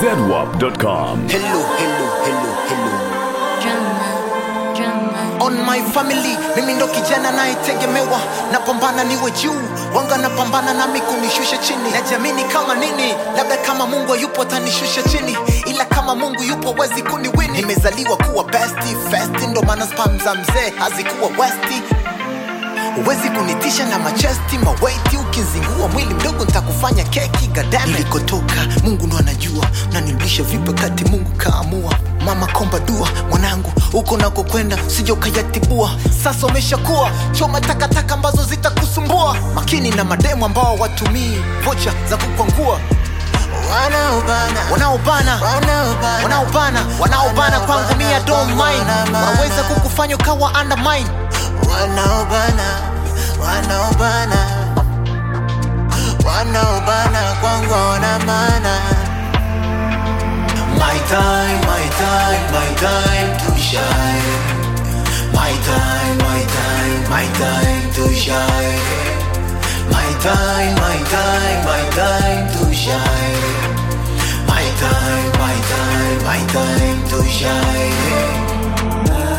zedwap.com. Hello, hello, hello, hello. Drama, drama. On my family, mimi ndo kijana nayetegemewa, napambana niwe juu, wanga napambana nami kunishusha chini. Najiamini kama nini, labda kama Mungu hayupo atanishusha chini, ila kama Mungu yupo wezi kuniwini. Nimezaliwa kuwa besti festi, ndo maana spam za mzee hazikuwa westi huwezi kunitisha na machesti mawaiti ukizingua mwili mdogo ntakufanya keki gadame nilikotoka mungu ndo anajua nanirudisha vipi kati mungu kaamua mama komba dua mwanangu huko nakokwenda sija ukayatibua sasa umeshakuwa choma takataka ambazo zitakusumbua makini na mademu ambao watumii vocha za kukwangua wanaobana wanaobana wanaobana wanaobana kwangu mia don't mind wanaweza kukufanya ukawa undermine wanaobana wanaobana wanaobana kwangu wana maana My time, my time, my time to shine. My time, my time, my time to shine. My time, my time, my time to shine. My time, my time, my time to shine.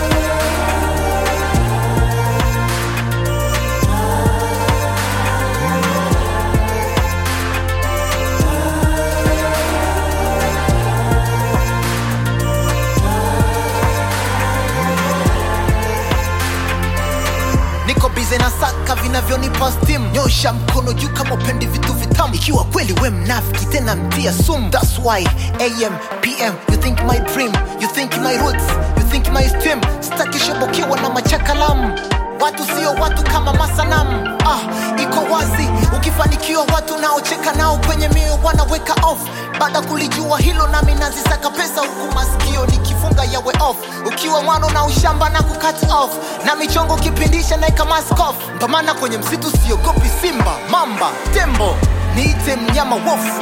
niko bize na saka vinavyonipa stim nyosha mkono juu kama upendi vitu vitamu ikiwa kweli we mnafiki tena mtia sum thats why am pm you think my dream you think my roots you think my stream stakishobokewa na machakalamu watu sio watu kama masanamu ah, iko wazi ukifanikiwa watu naocheka nao kwenye mioyo wanaweka off baada kulijua hilo nami nazisaka pesa huku masikio nikifunga yawe off ukiwa mwana na ushamba na kukat off na michongo kipindisha naika maskof mpamana kwenye msitu siogopi simba mamba tembo niite mnyama wofu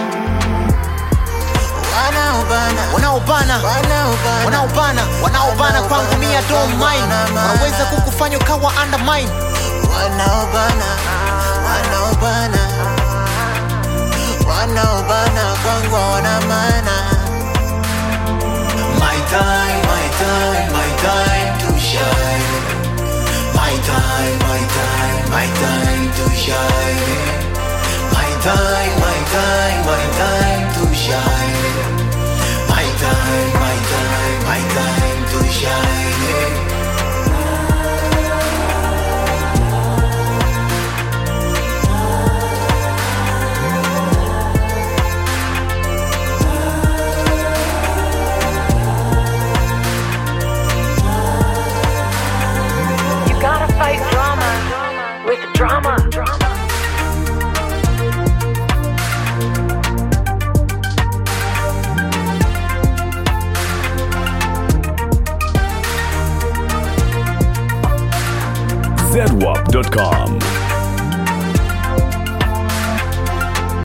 wanaobana wanaobana wanaobana wanaobana wanaobana kwangu mia don't mind wanaweza kukufanya ukawa undermine wanaobana wanaobana wanaobana kwangu wana maana My time, my time, my time to shine. My time, my time, my time to shine. My time, my time, my time to shine. My time, my time, my time to shine. You gotta fight drama with drama. zedwap.com.